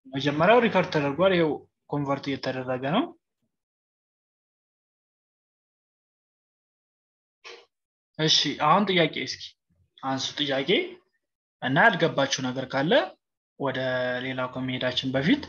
መጀመሪያው ሪከርድ ተደርጓል ይው ኮንቨርት እየተደረገ ነው እሺ አሁን ጥያቄ እስኪ አንሱ ጥያቄ እና ያልገባችሁ ነገር ካለ ወደ ሌላው ከመሄዳችን በፊት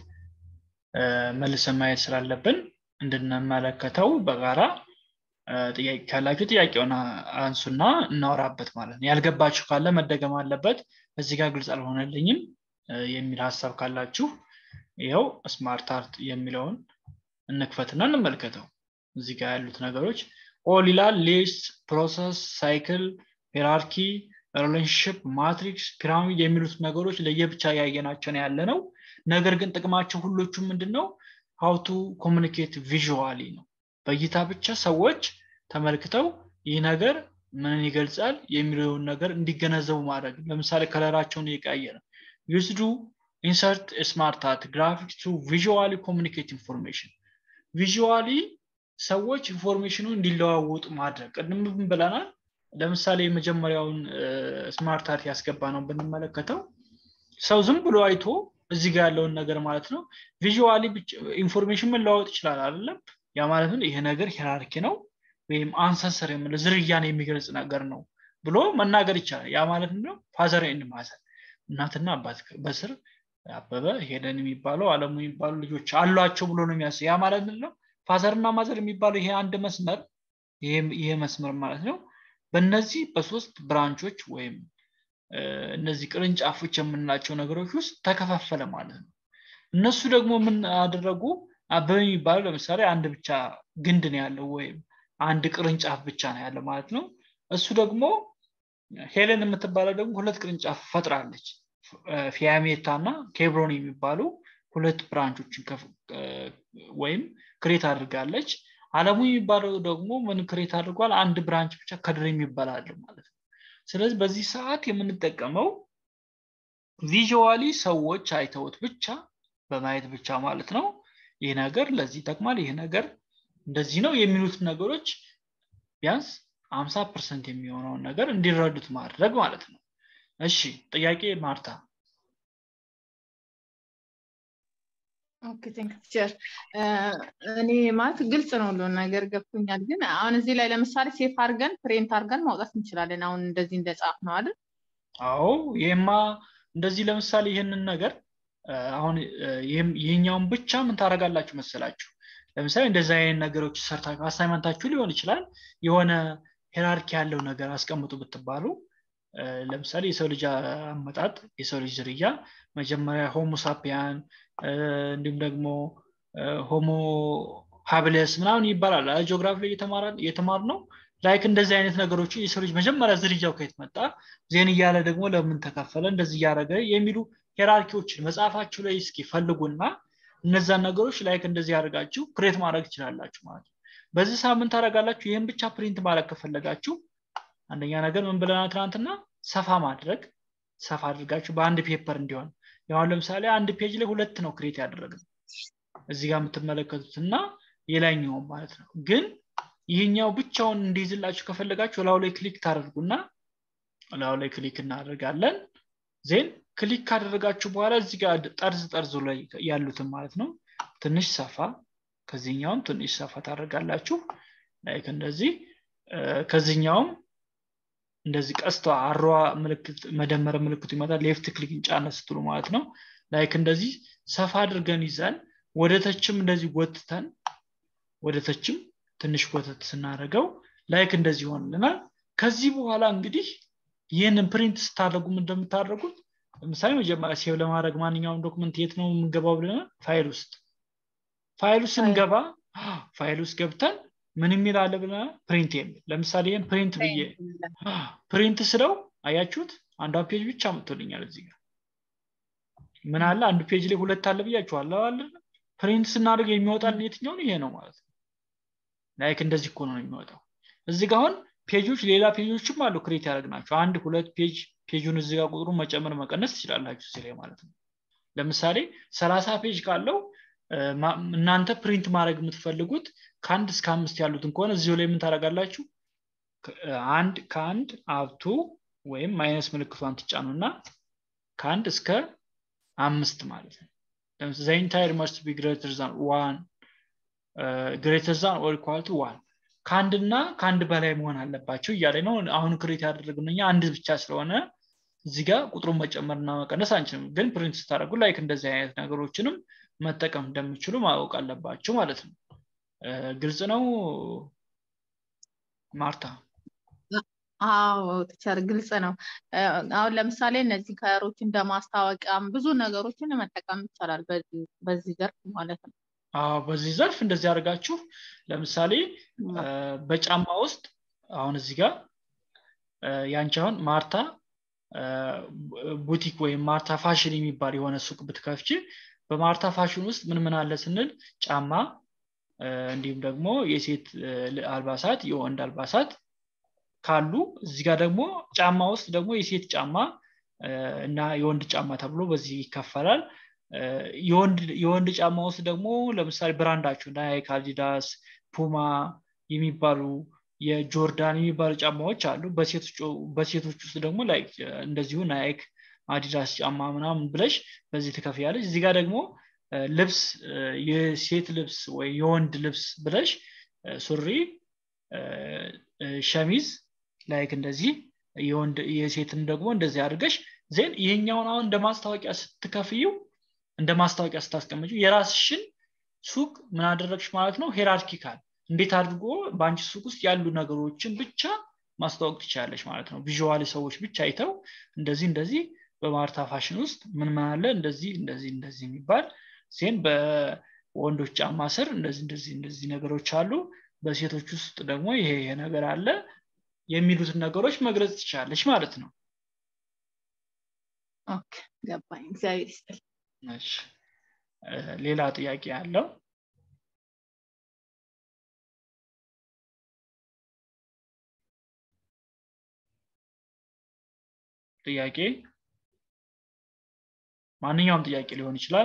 መልሰን ማየት ስላለብን እንድንመለከተው በጋራ ጥያቄ ካላችሁ ጥያቄውን አንሱና እናወራበት ማለት ነው ያልገባችሁ ካለ መደገም አለበት እዚህ ጋር ግልጽ አልሆነልኝም የሚል ሀሳብ ካላችሁ ይኸው ስማርት አርት የሚለውን እንክፈትና እንመልከተው እዚህ ጋር ያሉት ነገሮች ኦል ይላል ሊስት ፕሮሰስ ሳይክል ሄራርኪ ሪሌሽንሽፕ ማትሪክስ ፒራሚድ የሚሉት ነገሮች ለየብቻ ያየናቸው ያለ ነው ነገር ግን ጥቅማቸው ሁሎቹም ምንድን ነው ሀውቱ ኮሚኒኬት ቪዥዋሊ ነው በእይታ ብቻ ሰዎች ተመልክተው ይህ ነገር ምንን ይገልጻል የሚለውን ነገር እንዲገነዘቡ ማድረግ ለምሳሌ ከለራቸውን እየቀያየረ ዩስዱ ኢንሰርት ስማርት አርት ግራፊክስ ቱ ቪዥዋሊ ኮሚኒኬት ኢንፎርሜሽን ቪዥዋሊ ሰዎች ኢንፎርሜሽኑ እንዲለዋወጡ ማድረግ ቅድም ብለናል ለምሳሌ የመጀመሪያውን ስማርት አርት ያስገባ ነው ብንመለከተው ሰው ዝም ብሎ አይቶ እዚህ ጋር ያለውን ነገር ማለት ነው ቪዥዋሊ ኢንፎርሜሽን መለዋወጥ ይችላል አይደለም ያ ማለት ነው ይሄ ነገር ሄራርኪ ነው ወይም አንሰንሰር የምለ ዝርያን የሚገልጽ ነገር ነው ብሎ መናገር ይቻላል ያ ማለት ነው ፋዘር ኤንድ ማዘር እናትና አባት በስር አበበ ሄደን የሚባለው አለሙ የሚባሉ ልጆች አሏቸው ብሎ ነው የሚያስ ያ ማለት ነው ፋዘርና ማዘር የሚባለው ይሄ አንድ መስመር ይሄ መስመር ማለት ነው በእነዚህ በሶስት ብራንቾች ወይም እነዚህ ቅርንጫፎች የምንላቸው ነገሮች ውስጥ ተከፋፈለ ማለት ነው እነሱ ደግሞ ምን አደረጉ አበበ የሚባለው ለምሳሌ አንድ ብቻ ግንድ ነው ያለው ወይም አንድ ቅርንጫፍ ብቻ ነው ያለው ማለት ነው እሱ ደግሞ ሄለን የምትባለው ደግሞ ሁለት ቅርንጫፍ ፈጥራለች ፊያሜታ እና ኬብሮን የሚባሉ ሁለት ብራንቾችን ወይም ክሬት አድርጋለች አለሙ የሚባለው ደግሞ ምን ክሬት አድርጓል አንድ ብራንች ብቻ ከድር የሚባል አለ ማለት ነው ስለዚህ በዚህ ሰዓት የምንጠቀመው ቪዥዋሊ ሰዎች አይተውት ብቻ በማየት ብቻ ማለት ነው ይህ ነገር ለዚህ ይጠቅማል ይህ ነገር እንደዚህ ነው የሚሉት ነገሮች ቢያንስ አምሳ ፐርሰንት የሚሆነውን ነገር እንዲረዱት ማድረግ ማለት ነው እሺ ጥያቄ ማርታ ኦኬ ቴንክ ቲቸር እኔ ማለት ግልጽ ነው ሁሉን ነገር ገብቶኛል ግን አሁን እዚህ ላይ ለምሳሌ ሴፍ አድርገን ፕሪንት አድርገን ማውጣት እንችላለን አሁን እንደዚህ እንደጻፍ ነው አይደል አዎ ይሄማ እንደዚህ ለምሳሌ ይህንን ነገር አሁን ይህኛውን ብቻ ምን ታደረጋላችሁ መሰላችሁ ለምሳሌ እንደዚህ አይነት ነገሮች ሰርታችሁ አሳይመንታችሁ ሊሆን ይችላል የሆነ ሄራርኪ ያለው ነገር አስቀምጡ ብትባሉ ለምሳሌ የሰው ልጅ አመጣጥ የሰው ልጅ ዝርያ መጀመሪያ ሆሞ ሳፒያን እንዲሁም ደግሞ ሆሞ ሀብለስ ምናምን ይባላል ጂኦግራፊ ላይ የተማር ነው ላይክ እንደዚህ አይነት ነገሮች የሰው ልጅ መጀመሪያ ዝርያው ከየት መጣ ዜን እያለ ደግሞ ለምን ተከፈለ እንደዚህ እያደረገ የሚሉ ሄራርኪዎችን መጽሐፋችሁ ላይ እስኪ ፈልጉና እነዛን ነገሮች ላይክ እንደዚህ ያደርጋችሁ ክሬት ማድረግ ትችላላችሁ ማለት ነው በዚህ ሳምንት ታደረጋላችሁ ይህን ብቻ ፕሪንት ማድረግ ከፈለጋችሁ አንደኛ ነገር ምን ብለና ትናንትና ሰፋ ማድረግ ሰፋ አድርጋችሁ በአንድ ፔፐር እንዲሆን ያሁን ለምሳሌ አንድ ፔጅ ላይ ሁለት ነው ክሬት ያደረግነው እዚህ ጋር የምትመለከቱት እና የላይኛውም ማለት ነው ግን ይህኛው ብቻውን እንዲይዝላችሁ ከፈለጋችሁ ላው ላይ ክሊክ ታደርጉና ላው ላይ ክሊክ እናደርጋለን ዜን ክሊክ ካደረጋችሁ በኋላ እዚህ ጋር ጠርዝ ጠርዙ ላይ ያሉትን ማለት ነው ትንሽ ሰፋ ከዚህኛውም ትንሽ ሰፋ ታደርጋላችሁ ላይክ እንደዚህ ከዚህኛውም እንደዚህ ቀስቷ አሯ ምልክት መደመር ምልክቱ ይመጣል ሌፍት ክሊክ ጫነ ስትሉ ማለት ነው ላይክ እንደዚህ ሰፋ አድርገን ይዘን ወደ ተችም እንደዚህ ጎትተን ወደ ተችም ትንሽ ጎተት ስናደርገው ላይክ እንደዚህ ይሆንልናል ከዚህ በኋላ እንግዲህ ይህንን ፕሪንት ስታደርጉ እንደምታደርጉት ለምሳሌ መጀመሪያ ሴቭ ለማድረግ ማንኛውም ዶክመንት የት ነው የምንገባው ብለናል ፋይል ውስጥ ፋይል ውስጥ ስንገባ ፋይል ውስጥ ገብተን ምን የሚል አለ ብለናል ፕሪንት የሚል ለምሳሌ ይህን ፕሪንት ብዬ ፕሪንት ስለው አያችሁት አንዷን ፔጅ ብቻ መጥቶልኛል እዚህ ጋር ምን አለ አንዱ ፔጅ ላይ ሁለት አለ ብያችኋለሁ አለ ፕሪንት ስናደርግ የሚወጣልን የትኛውን ይሄ ነው ማለት ነው ላይክ እንደዚህ እኮ ነው የሚወጣው እዚህ ጋር አሁን ፔጆች ሌላ ፔጆችም አሉ ክሬት ያደረግናቸው አንድ ሁለት ፔጅ ፔጁን እዚህ ጋር ቁጥሩ መጨመር መቀነስ ትችላላችሁ እዚህ ላይ ማለት ነው ለምሳሌ ሰላሳ ፔጅ ካለው እናንተ ፕሪንት ማድረግ የምትፈልጉት ከአንድ እስከ አምስት ያሉትን ከሆነ እዚሁ ላይ ምን ታደረጋላችሁ አንድ ከአንድ አብቱ ወይም ማይነስ ምልክቷን ትጫኑና ከአንድ እስከ አምስት ማለት ነው ዘ ኢንታይር መስት ቢ ግሬተር ዛን ዋን ግሬተር ዛን ኦር ኢኳል ቱ ዋን ከአንድና ከአንድ በላይ መሆን አለባቸው እያለ ነው አሁን ክሬት ያደረግነው እኛ አንድ ብቻ ስለሆነ እዚህ ጋር ቁጥሩን መጨመርና መቀነስ አንችልም ግን ፕሪንት ስታደርጉ ላይክ እንደዚህ አይነት ነገሮችንም መጠቀም እንደሚችሉ ማወቅ አለባቸው ማለት ነው ግልጽ ነው ማርታ አዎ ቲቸር ግልጽ ነው አሁን ለምሳሌ እነዚህ ከሮች እንደ ማስታወቂያም ብዙ ነገሮችን መጠቀም ይቻላል በዚህ ዘርፍ ማለት ነው በዚህ ዘርፍ እንደዚህ አድርጋችሁ ለምሳሌ በጫማ ውስጥ አሁን እዚህ ጋር ያንቺ አሁን ማርታ ቡቲክ ወይም ማርታ ፋሽን የሚባል የሆነ ሱቅ ብትከፍች በማርታ ፋሽን ውስጥ ምን ምን አለ ስንል ጫማ እንዲሁም ደግሞ የሴት አልባሳት የወንድ አልባሳት ካሉ እዚህ ጋር ደግሞ ጫማ ውስጥ ደግሞ የሴት ጫማ እና የወንድ ጫማ ተብሎ በዚህ ይከፈላል የወንድ ጫማ ውስጥ ደግሞ ለምሳሌ ብራንዳቸው ናይክ አዲዳስ ፑማ የሚባሉ የጆርዳን የሚባሉ ጫማዎች አሉ በሴቶች ውስጥ ደግሞ ላይ እንደዚሁ ናይክ አዲዳስ ጫማ ምናምን ብለሽ በዚህ ትከፍያለች እዚህ ጋር ደግሞ ልብስ የሴት ልብስ ወይ የወንድ ልብስ ብለሽ ሱሪ ሸሚዝ ላይክ እንደዚህ የወንድ የሴትን ደግሞ እንደዚህ አድርገሽ ዜን ይሄኛውን አሁን እንደ ማስታወቂያ ስትከፍዩ እንደ ማስታወቂያ ስታስቀምጩ የራስሽን ሱቅ ምን አደረግሽ ማለት ነው ሄራርኪካል እንዴት አድርጎ በአንቺ ሱቅ ውስጥ ያሉ ነገሮችን ብቻ ማስተዋወቅ ትችላለች ማለት ነው ቪዥዋል ሰዎች ብቻ አይተው እንደዚህ እንደዚህ በማርታ ፋሽን ውስጥ ምን ምን አለ እንደዚህ እንደዚህ እንደዚህ የሚባል ሴን በወንዶች ጫማ ስር እንደዚህ እንደዚህ እንደዚህ ነገሮች አሉ በሴቶች ውስጥ ደግሞ ይሄ ይሄ ነገር አለ የሚሉትን ነገሮች መግለጽ ትችላለች ማለት ነው ገባኝ እግዚአብሔር ይስጥል ሌላ ጥያቄ ያለው ጥያቄ ማንኛውም ጥያቄ ሊሆን ይችላል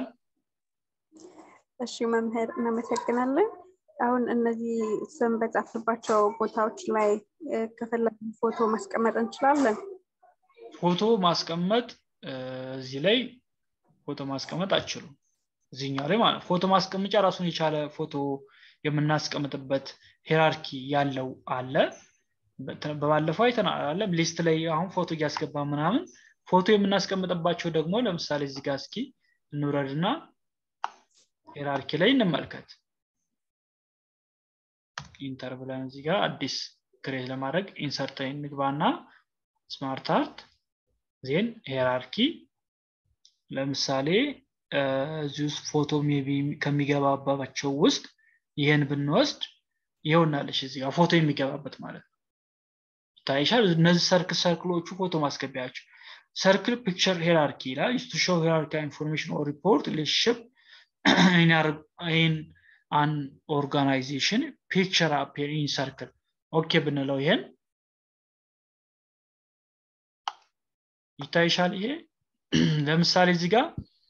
እሺ መምህር እናመሰግናለን አሁን እነዚህ ስም በጻፍባቸው ቦታዎች ላይ ከፈለግን ፎቶ ማስቀመጥ እንችላለን ፎቶ ማስቀመጥ እዚህ ላይ ፎቶ ማስቀመጥ አይችሉም እዚህኛው ላይ ማለት ፎቶ ማስቀመጫ ራሱን የቻለ ፎቶ የምናስቀምጥበት ሄራርኪ ያለው አለ በባለፈው አይተናለም ሊስት ላይ አሁን ፎቶ እያስገባ ምናምን ፎቶ የምናስቀምጥባቸው ደግሞ ለምሳሌ እዚህ ጋር እስኪ እንውረድና ሄራርኪ ላይ እንመልከት ኢንተር ብለን እዚህ ጋር አዲስ ክሬት ለማድረግ ኢንሰርት እንግባና ስማርት አርት ዜን ሄራርኪ ለምሳሌ እዚህ ውስጥ ፎቶ ሜቢ ከሚገባባቸው ውስጥ ይህን ብንወስድ ይኸውናለች እዚህ ጋር ፎቶ የሚገባበት ማለት ነው ይታይሻል እነዚህ ሰርክል ሰርክሎቹ ፎቶ ማስገቢያቸው ሰርክል ፒክቸር ሄራርኪ ይላል ቱ ሾው ሄራርኪ ኢንፎርሜሽን ኦር ሪፖርት ሪሌሽንሽፕ ኢን አን ኦርጋናይዜሽን ፒክቸር አፔር ኢን ሰርክል ኦኬ ብንለው ይሄን ይታይሻል ይሄ ለምሳሌ እዚህ ጋር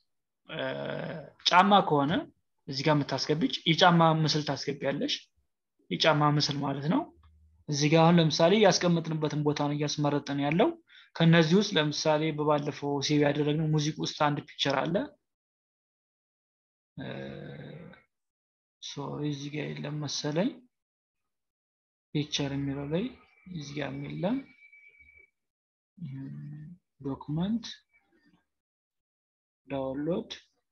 ጫማ ከሆነ እዚህ ጋር የምታስገቢች የጫማ ምስል ታስገቢያለሽ የጫማ ምስል ማለት ነው እዚህ ጋር አሁን ለምሳሌ ያስቀምጥንበትን ቦታ ነው እያስመረጥን ያለው ከነዚህ ውስጥ ለምሳሌ በባለፈው ሴቭ ያደረግነው ሙዚቅ ውስጥ አንድ ፒክቸር አለ እዚህ ጋር የለም መሰለኝ ፒክቸር የሚለው ላይ እዚህ ጋር የለም ዶክመንት ዳውንሎድ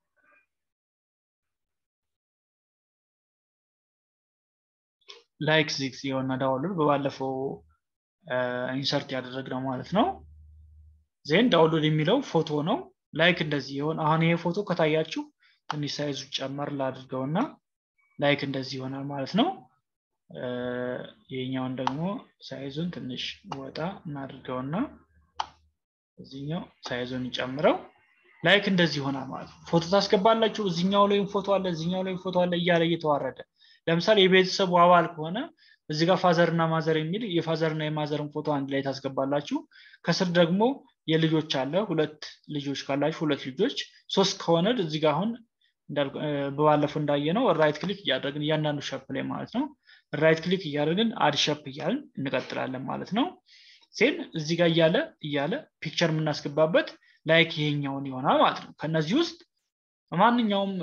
ላይክ ዚክስ የሆነ ዳውንሎድ በባለፈው ኢንሰርት ያደረግነው ማለት ነው ዜን ዳውንሎድ የሚለው ፎቶ ነው ላይክ እንደዚህ ይሆን አሁን ይሄ ፎቶ ከታያችሁ ትንሽ ሳይዙ ጨመር ላድርገውና ላይክ እንደዚህ ይሆናል ማለት ነው ይህኛውን ደግሞ ሳይዙን ትንሽ ወጣ እናድርገውና እዚኛው ሳይዙን ይጨምረው ላይክ እንደዚህ ይሆናል ማለት ነው ፎቶ ታስገባላችሁ እዚኛው ላይም ፎቶ አለ እዚኛው ላይም ፎቶ አለ እያለ እየተዋረደ ለምሳሌ የቤተሰቡ አባል ከሆነ እዚህ ጋር ፋዘር እና ማዘር የሚል የፋዘር እና የማዘርን ፎቶ አንድ ላይ ታስገባላችሁ ከስር ደግሞ የልጆች አለ ሁለት ልጆች ካላችሁ ሁለት ልጆች ሶስት ከሆነ እዚህ ጋር አሁን በባለፈው እንዳየ ነው ራይት ክሊክ እያደረግን እያንዳንዱ ሸፕ ላይ ማለት ነው ራይት ክሊክ እያደረግን አድ ሸፕ እያልን እንቀጥላለን ማለት ነው ሴን እዚህ ጋር እያለ እያለ ፒክቸር የምናስገባበት ላይክ ይሄኛውን ይሆናል ማለት ነው ከነዚህ ውስጥ ማንኛውም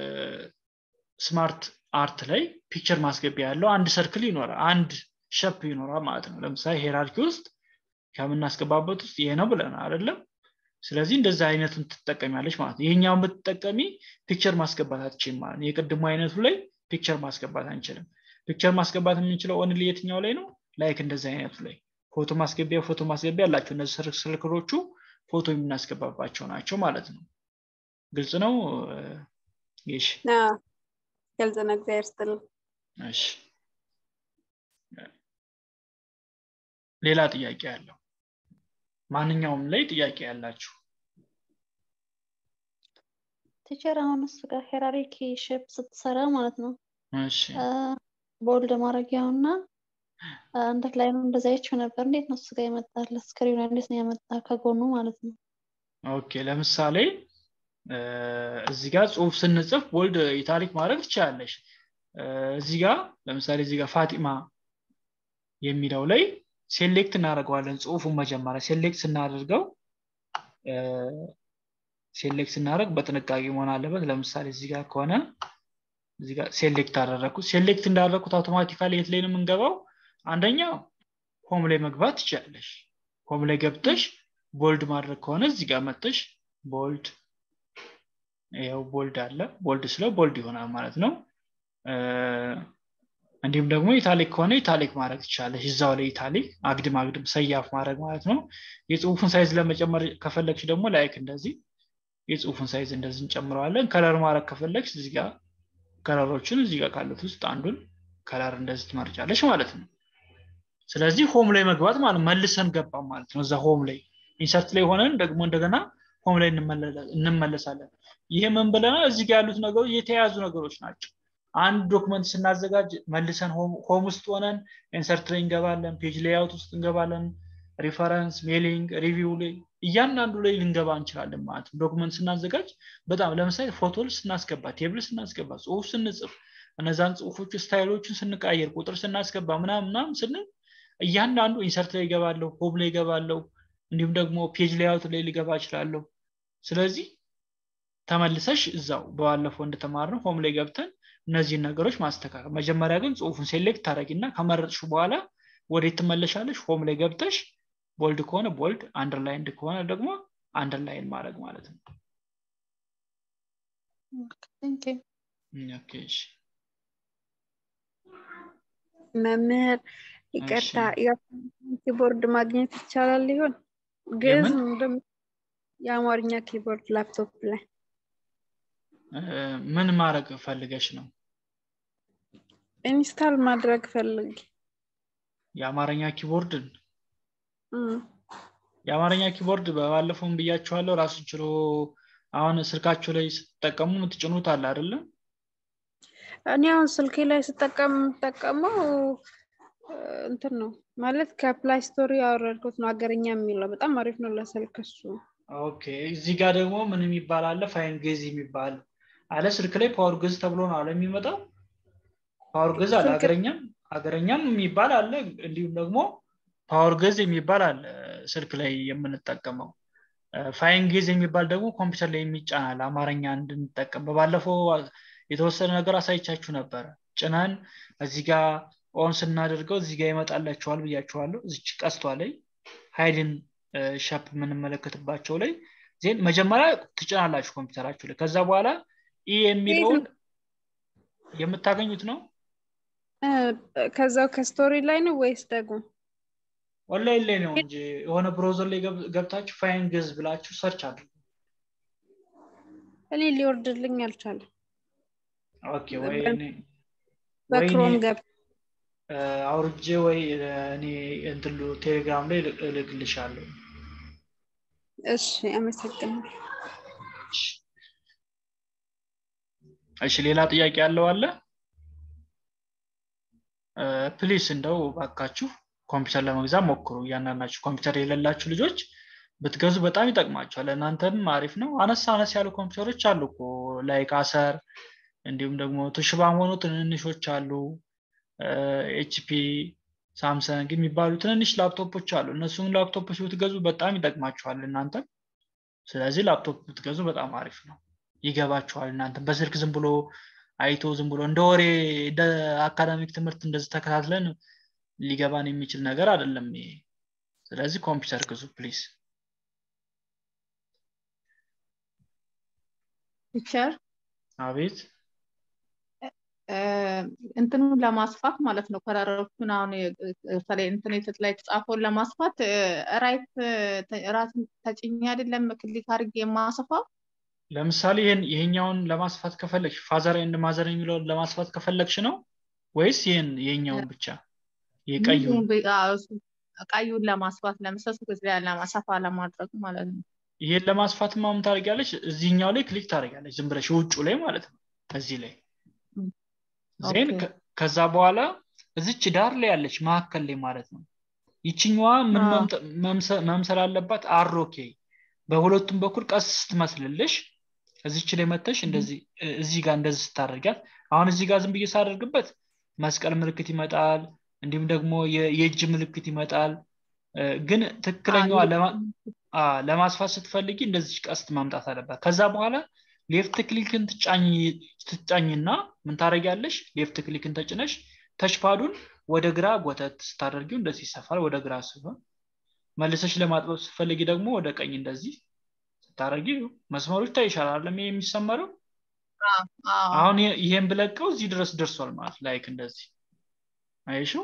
ስማርት አርት ላይ ፒክቸር ማስገቢያ ያለው አንድ ሰርክል ይኖራል አንድ ሸፕ ይኖራል ማለት ነው ለምሳሌ ሄራርኪ ውስጥ ከምናስገባበት ውስጥ ይሄ ነው ብለን አይደለም ስለዚህ እንደዚህ አይነቱን ትጠቀሚያለች ማለት ነው ይሄኛውን ብትጠቀሚ ፒክቸር ማስገባት አትችልም ማለት ነው የቅድሙ አይነቱ ላይ ፒክቸር ማስገባት አንችልም ፒክቸር ማስገባት የምንችለው ኦንሊ የትኛው ላይ ነው ላይክ እንደዚህ አይነቱ ላይ ፎቶ ማስገቢያ ፎቶ ማስገቢያ አላቸው እነዚህ ስልክሎቹ ፎቶ የምናስገባባቸው ናቸው ማለት ነው ግልጽ ነው ይሽ ግልጽ ነው እግዚአብሔር ስትል እሺ ሌላ ጥያቄ ያለው ማንኛውም ላይ ጥያቄ ያላችሁ ቲቸር አሁን እሱ ጋር ሄራሪኪ ሼፕ ስትሰራ ማለት ነው እሺ ቦልድ ማድረጊያው እና አንደት ላይ ነው እንደዛ አይቼው ነበር እንዴት ነው እሱ ጋር የመጣለ ስክሪኑ እንዴት ነው የመጣ ከጎኑ ማለት ነው ኦኬ ለምሳሌ እዚህ ጋር ጽሁፍ ስንጽፍ ቦልድ ኢታሊክ ማድረግ ትችላለሽ እዚህ ጋር ለምሳሌ እዚህ ጋር ፋጢማ የሚለው ላይ ሴሌክት እናደርገዋለን ጽሁፉን መጀመሪያ ሴሌክት ስናደርገው ሴሌክት ስናደርግ በጥንቃቄ መሆን አለበት ለምሳሌ እዚህ ጋር ከሆነ እዚህ ጋር ሴሌክት አደረግኩት ሴሌክት እንዳደረግኩት አውቶማቲካሊ የት ላይ ነው የምንገባው አንደኛ ሆም ላይ መግባት ትችላለሽ ሆም ላይ ገብተሽ ቦልድ ማድረግ ከሆነ እዚህ ጋር መጥተሽ ቦልድ ይኸው ቦልድ አለ ቦልድ ስለው ቦልድ ይሆናል ማለት ነው እንዲሁም ደግሞ ኢታሊክ ከሆነ ኢታሊክ ማድረግ ትችላለች እዛው ላይ ኢታሊክ አግድም አግድም ሰያፍ ማድረግ ማለት ነው የጽሁፉን ሳይዝ ለመጨመር ከፈለግሽ ደግሞ ላይክ እንደዚህ የጽሁፉን ሳይዝ እንደዚህ እንጨምረዋለን ከለር ማድረግ ከፈለግሽ እዚህ ጋር ከለሮችን እዚህ ጋር ካሉት ውስጥ አንዱን ከለር እንደዚህ ትመርጫለች ማለት ነው ስለዚህ ሆም ላይ መግባት ማለት መልሰን ገባ ማለት ነው እዛ ሆም ላይ ኢንሰርት ላይ ሆነን ደግሞ እንደገና ሆም ላይ እንመለሳለን ይሄ ምን ብለናል እዚህ ጋር ያሉት ነገሮች የተያያዙ ነገሮች ናቸው አንድ ዶክመንት ስናዘጋጅ መልሰን ሆም ውስጥ ሆነን ኢንሰርት ላይ እንገባለን ፔጅ ሌያውት ውስጥ እንገባለን ሪፈረንስ ሜሊንግ ሪቪው ላይ እያንዳንዱ ላይ ልንገባ እንችላለን ማለት ነው ዶክመንት ስናዘጋጅ በጣም ለምሳሌ ፎቶ ስናስገባ ቴብል ስናስገባ ጽሁፍ ስንጽፍ እነዛን ጽሁፎች ስታይሎችን ስንቃየር ቁጥር ስናስገባ ምናምን ምናምን ስንል እያንዳንዱ ኢንሰርት ላይ ይገባለሁ ሆም ላይ ይገባለሁ እንዲሁም ደግሞ ፔጅ ሌያውት ላይ ሊገባ እችላለሁ ስለዚህ ተመልሰሽ እዛው በባለፈው እንደተማርነው ሆም ላይ ገብተን እነዚህን ነገሮች ማስተካከል መጀመሪያ ግን ጽሁፉን ሴሌክት ታደረጊና ከመረጥሽ በኋላ ወዴት ትመለሻለሽ ሆም ላይ ገብተሽ ቦልድ ከሆነ ቦልድ አንደርላይንድ ከሆነ ደግሞ አንደርላይን ማድረግ ማለት ነው መምህር ይቅርታ ኪቦርድ ማግኘት ይቻላል ይሆን ግዕዝ የአማርኛ ኪቦርድ ላፕቶፕ ላይ ምን ማድረግ ፈልገሽ ነው ኢንስታል ማድረግ ፈልግ የአማርኛ ኪቦርድን የአማርኛ ኪቦርድ በባለፈውን ብያችኋለሁ ራሱን ችሎ አሁን ስልካችሁ ላይ ስትጠቀሙ የምትጭኑት አለ አይደለም እኔ አሁን ስልኬ ላይ ስጠቀም የምጠቀመው እንትን ነው ማለት ከፕላይ ስቶሪ ያወረድኩት ነው ሀገርኛ የሚለው በጣም አሪፍ ነው ለስልክ እሱ ኦኬ እዚህ ጋር ደግሞ ምን የሚባል አለ ፋይን ጌዝ የሚባል አለ ስልክ ላይ ፓወር ገዝ ተብሎ ነው አለ የሚመጣው ፓወር ገዝ አለ ሀገረኛም ሀገረኛም የሚባል አለ እንዲሁም ደግሞ ፓወር ገዝ የሚባል አለ ስልክ ላይ የምንጠቀመው ፋይን ጌዝ የሚባል ደግሞ ኮምፒውተር ላይ የሚጫናል አማርኛ እንድንጠቀም በባለፈው የተወሰነ ነገር አሳይቻችሁ ነበረ ጭነን እዚህ ጋር ኦን ስናደርገው እዚህ ጋር ይመጣላቸዋል ብያችኋለሁ እዚች ቀስቷ ላይ ሀይልን ሻፕ የምንመለከትባቸው ላይ ዜን መጀመሪያ ትጭናላችሁ ኮምፒውተራችሁ ላይ ከዛ በኋላ ኢ የሚለውን የምታገኙት ነው ከዛው ከስቶሪ ላይ ነው ወይስ ደግሞ ኦንላይን ላይ ነው እንጂ የሆነ ብሮዘር ላይ ገብታችሁ ፋይን ገዝ ብላችሁ ሰርች አድርጉ እኔ ሊወርድልኝ አልቻለም ኦኬ ወይ በክሮም ገብ አውርጄ ወይ እኔ እንትሉ ቴሌግራም ላይ እልክልሻለሁ እሺ አመሰግናለሁ እሺ ሌላ ጥያቄ ያለው አለ ፕሊስ እንደው ባካችሁ ኮምፒውተር ለመግዛት ሞክሩ እያንዳንዳችሁ ኮምፒውተር የሌላችሁ ልጆች ብትገዙ በጣም ይጠቅማቸዋል እናንተም አሪፍ ነው አነስ አነስ ያሉ ኮምፒውተሮች አሉ እኮ ላይክ አሰር እንዲሁም ደግሞ ቱሽባም ሆኖ ትንንሾች አሉ ኤችፒ ሳምሰንግ የሚባሉ ትንንሽ ላፕቶፖች አሉ እነሱም ላፕቶፖች ብትገዙ በጣም ይጠቅማቸዋል እናንተ ስለዚህ ላፕቶፕ ብትገዙ በጣም አሪፍ ነው ይገባችኋል እናንተ በስልክ ዝም ብሎ አይቶ ዝም ብሎ እንደ ወሬ እንደ አካዳሚክ ትምህርት እንደዚህ ተከታትለን ሊገባን የሚችል ነገር አይደለም ይሄ ስለዚህ ኮምፒውተር ግዙ ፕሊዝ ፒክቸር አቤት እንትኑን ለማስፋት ማለት ነው ከለሮቹን አሁን በተለይ ኢንተርኔት ላይ የተጻፈውን ለማስፋት ራይት ራስን ተጭኝ አይደለም ክሊክ አድርጌ የማሰፋው ለምሳሌ ይህን ይሄኛውን ለማስፋት ከፈለግሽ ፋዘር ኤንድ ማዘር የሚለውን ለማስፋት ከፈለግሽ ነው ወይስ ይህን ይሄኛውን ብቻ የቀዩን ቀዩን ለማስፋት ለምሳሌ ለማሰፋ ለማድረግ ማለት ነው ይሄን ለማስፋት ማም ታደርጊያለሽ እዚህኛው ላይ ክሊክ ታደርጊያለሽ ዝም ብለሽ ውጩ ላይ ማለት ነው እዚህ ላይ ዜን ከዛ በኋላ እዚች ዳር ላይ ያለች መካከል ላይ ማለት ነው ይችኛዋ ምን መምሰል አለባት አሮኬ በሁለቱም በኩል ቀስ ስትመስልልሽ እዚች ላይ መተሽ እንደዚህ እዚህ ጋር እንደዚህ ስታደርጊያት አሁን እዚህ ጋር ዝም ብዬ ሳደርግበት መስቀል ምልክት ይመጣል እንዲሁም ደግሞ የእጅ ምልክት ይመጣል ግን ትክክለኛዋ ለማስፋት ስትፈልጊ እንደዚህ ቀስት ማምጣት አለባት ከዛ በኋላ ሌፍት ክሊክን ትጫኝና ምን ታደረጊያለሽ ሌፍት ክሊክን ተጭነሽ ተችፓዱን ወደ ግራ ጎተት ስታደርጊው እንደዚህ ይሰፋል ወደ ግራ ሲሆን መልሰሽ ለማጥበብ ስትፈልጊ ደግሞ ወደ ቀኝ እንደዚህ ስታደርጊ መስመሮች ታይሻል አለም የሚሰመረው አሁን ይሄን ብለቀው እዚህ ድረስ ደርሷል ማለት ላይክ እንደዚህ አይሽው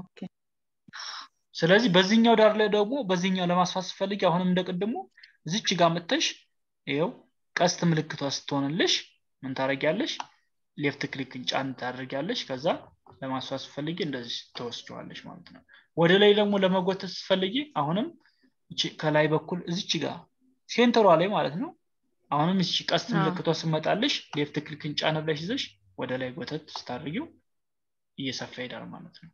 ስለዚህ በዚህኛው ዳር ላይ ደግሞ በዚህኛው ለማስፋት ስፈልጊ አሁንም እንደቅድሙ እዚች ጋር ምተሽ ይው ቀስት ምልክቷ ስትሆንልሽ ምን ታደረጊያለሽ ሌፍት ክሊክን ጫን ታደርጊያለሽ ከዛ ለማስፋት ስፈልጊ እንደዚህ ተወስደዋለች ማለት ነው ወደ ላይ ደግሞ ለመጎተት ስፈልጊ አሁንም ከላይ በኩል እዚች ጋር ሴንተሯ ላይ ማለት ነው አሁንም እቺ ቀስት ምልክቷ ስመጣልሽ ሌፍት ክሊክን ጫን ብለሽ ይዘሽ ወደ ላይ ጎተት ስታደርጊው እየሰፋ ይሄዳል ማለት ነው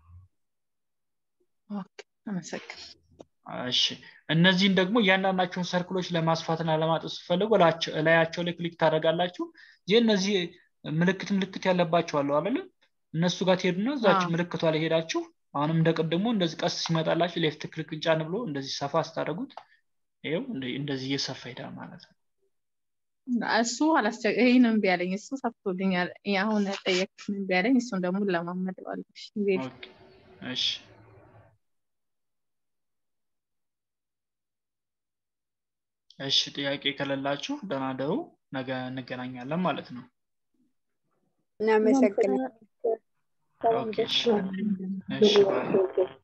እሺ እነዚህን ደግሞ እያንዳንዳቸውን ሰርክሎች ለማስፋትና ለማጠፍ ስፈልጉ እላያቸው ላይ ክሊክ ታደረጋላችሁ ይህ እነዚህ ምልክት ምልክት ያለባቸው አለው አለ እነሱ ጋር ትሄዱና እዛች ምልክቷ ላይ ሄዳችሁ አሁንም እንደ ቅድሞ እንደዚህ ቀስ ሲመጣላችሁ ሌፍት ክሊክ ጫን ብሎ እንደዚህ ሰፋ ስታደረጉት ይው እንደዚህ እየሰፋ ሄዳል ማለት ነው እሱ ይህን እምቢ ያለኝ እሱ ሰፍቶልኛል አሁን ጠየቅን እምቢ ያለኝ እሱን ደግሞ ለማመደዋለሽ እሺ እሺ ጥያቄ ከሌላችሁ ደህና ደሩ ነገ እንገናኛለን ማለት ነው እናመሰግናለን ኦኬ እሺ እሺ